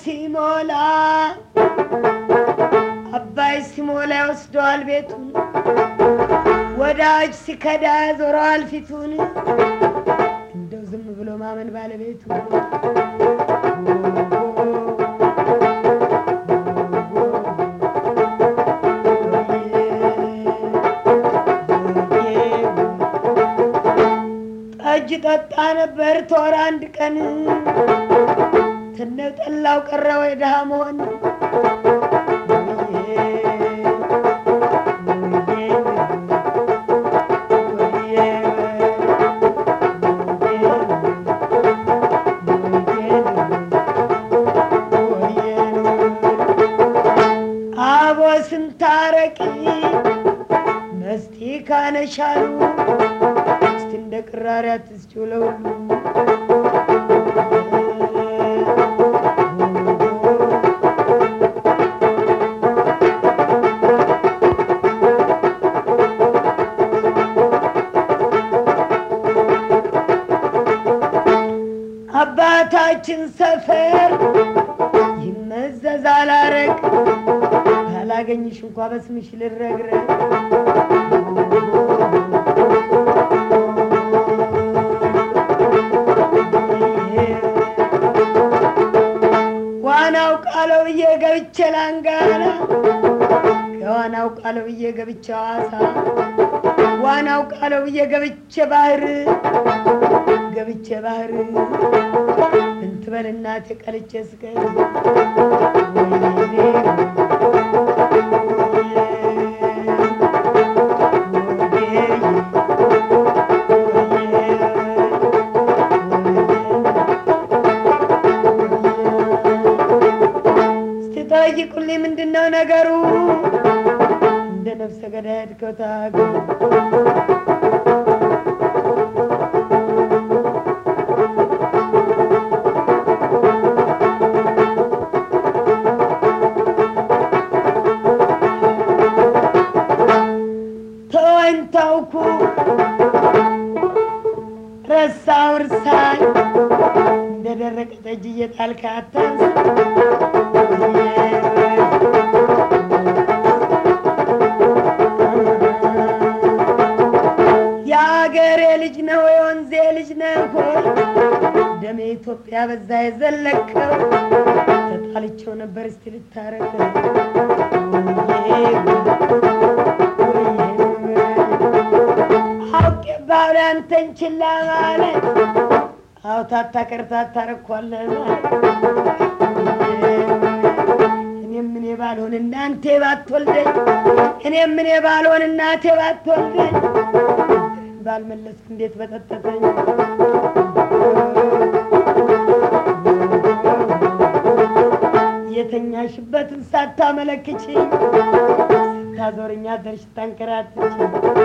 ሲሞላ አባይ ሲሞላ ይወስደዋል ቤቱን ወዳጅ ሲከዳ ዞረዋል ፊቱን እንደው ዝም ብሎ ማመን ባለቤቱ ጠጅ ጠጣ ነበር ቶር አንድ ቀን ትነው ጠላው ቀረ ወይ ድሃ መሆን አቦ ስንታረቂ መስቲ ካነሻሉ እስቲ እንደ ቅራሪ አትስጪው ለሁሉ አባታችን ሰፈር ይመዘዛል አረግ ካላገኝሽ እንኳ በስምሽ ልረግረግ ዋናው ቃለው ብዬ ገብቼ ላንጋና ከዋናው ቃለው ብዬ ገብቼ ሐዋሳ ዋናው ቃለው ብዬ ገብቼ ባህር ገብቼ ባህር እንትበል እናቴ ቀልቼ ስቀር እስቲ ጠይቁልኝ ምንድን ነው ነገሩ? እንደ ነፍሰ ገዳይ ሄድከው ታገሩ ተወኝ ተውኩ ረሳው እርሳኝ እንደ ደረቀ ጠጅ እየጣልክ አታንስ የአገሬ ልጅ ነው የወንዜ ልጅ ነው ሆይ ደሜ ኢትዮጵያ በዛ የዘለቀው ተጣልቸው ነበር እስቲ ልታረቀው አውቄ ባለ አንተን ችላ ማለት አውታታ ቀርታታ ረኳለህ ማለት እኔም እኔ ባልሆን እናንተ ባትወልደኝ እኔም እኔ ባልሆን እናቴ ባትወልደኝ ባልመለስኩ እንዴት በጠጠተኝ የተኛሽበትን ሳታመለክች ስታዞርኛ ደርሽ ታንከራትች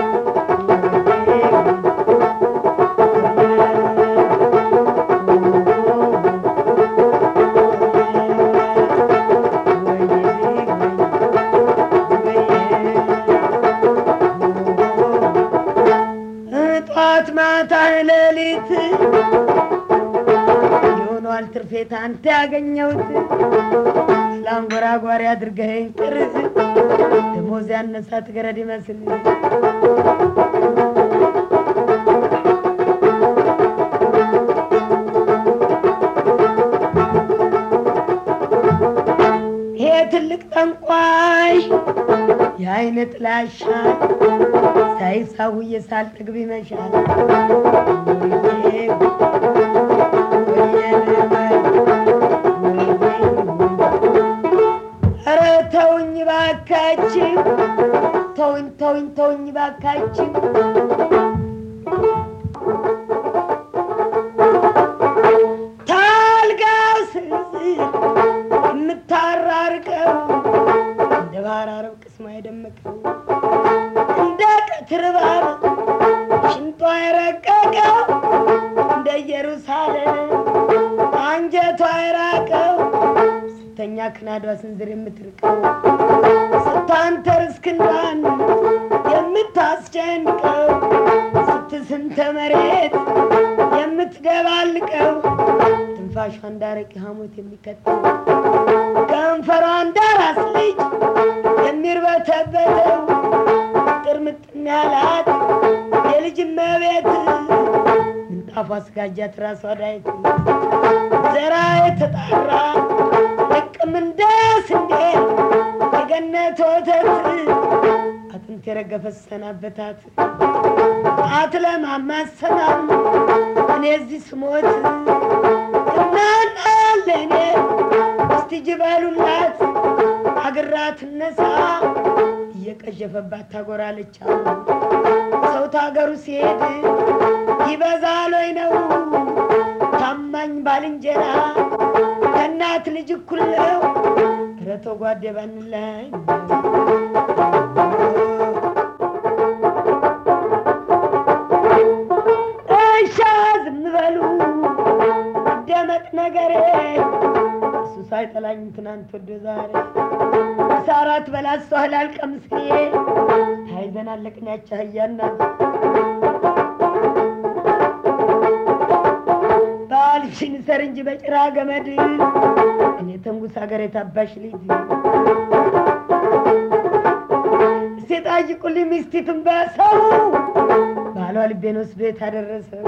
ጠዋት ማታ ሌሊት የሆነዋል ትርፌት አንተ ያገኘሁት ለአንጎራጓሪ አድርገኸኝ ቅር ደሞዝ ያነሳት ገረድ ይመስል ይሄ ትልቅ ጠንቋይ የአይነ ጥላሻ ሳይሳውዬ ሳልጠግብ ይመሻል። ኧረ ተውኝ ባካችሁ፣ ተውኝ ተውኝ ተውኝ ባካችሁ። ታልጋው ስንዝር የምታራርቀው እንደ ባህር አረብ ቅስማ የደመቀው እንደ ቀትር እባብ ሽንጧ የረቀቀው እንደ ኢየሩሳሌም አንጀቷ የራቀው ስተኛ ክናዷ ስንዝር የምትርቀው ስታንተርስ ክንዷን የምታስጨንቀው ስትስንተ መሬት የምትደባልቀው ትንፋሿ ትንፋሿ እንዳረቂ ሐሞት የሚከተው ከንፈሯ እንዳራስ ልጅ የሚርበተበተው ጥርምጥን ያላት የልጅ መቤት ምንጣፏ ስጋጃት ራሷ ዳይት ዘራ የተጣራ ልቅም እንደ ስንዴ የገነት ወተት አጥንት የረገፈ ሰናበታት አትለማማሰማም እኔ እዚህ ስሞት እናናለ እኔ እስቲ ጅበሉላት አግራ ትነሳ እየቀዠፈባት ታጎራለች አሉ ሰው ታገሩ ሲሄድ ይበዛል ወይ ነው ታማኝ ባልንጀራ ከእናት ልጅ እኩል ነው ረቶ ጓዴ ባንላይ እሻ ዝም በሉ ደመቅ ነገሬ እሱ ሳይጠላኝ ትናንት ወደ ዛሬ ሳራት በላሷ ህላል ቀምስዬ ታይዘን አለቅን ያቻ ህያና ባልሽን ሰር እንጂ በጭራ ገመድ እኔ ተንጉስ ሀገር የታባሽ ልጅ ሴጣጅ ቁሊ ሚስቲቱን በሰው ባሏ ልቤን ወስዶ የታደረሰው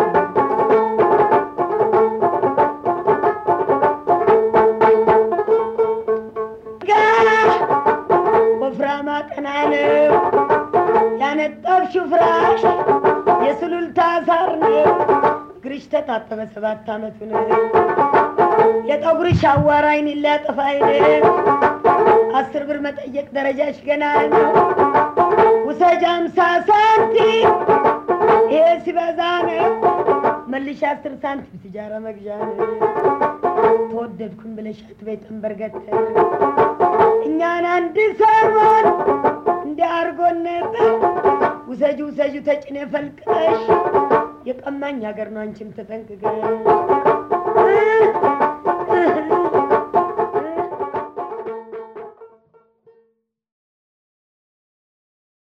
ወፍራማ ቀና ነው ያነጠብሽው ፍራሽ የሱሉልታ ሳር ነው እግርሽ ተጣጠበ ሰባት አመቱ ነው የጠጉርሽ አዋራ አይን ሊያጠፋ አይነ አስር ብር መጠየቅ ደረጃሽ ገና ነው ውሰጅ አምሳ ሳንቲም ይሄ ሲበዛ ነው መልሽ አስር ሳንቲም ሲጃራ መግዣ ነው ተወደድኩን ብለሽ አትበይ ጠንበርገተር እኛን አንድ ሰሞን እንዲያርጎን ነበር ውሰጁ ውሰጁ ተጭኔ ፈልቀሽ የቀማኝ ሀገር ነው አንቺም ተጠንቅቀሽ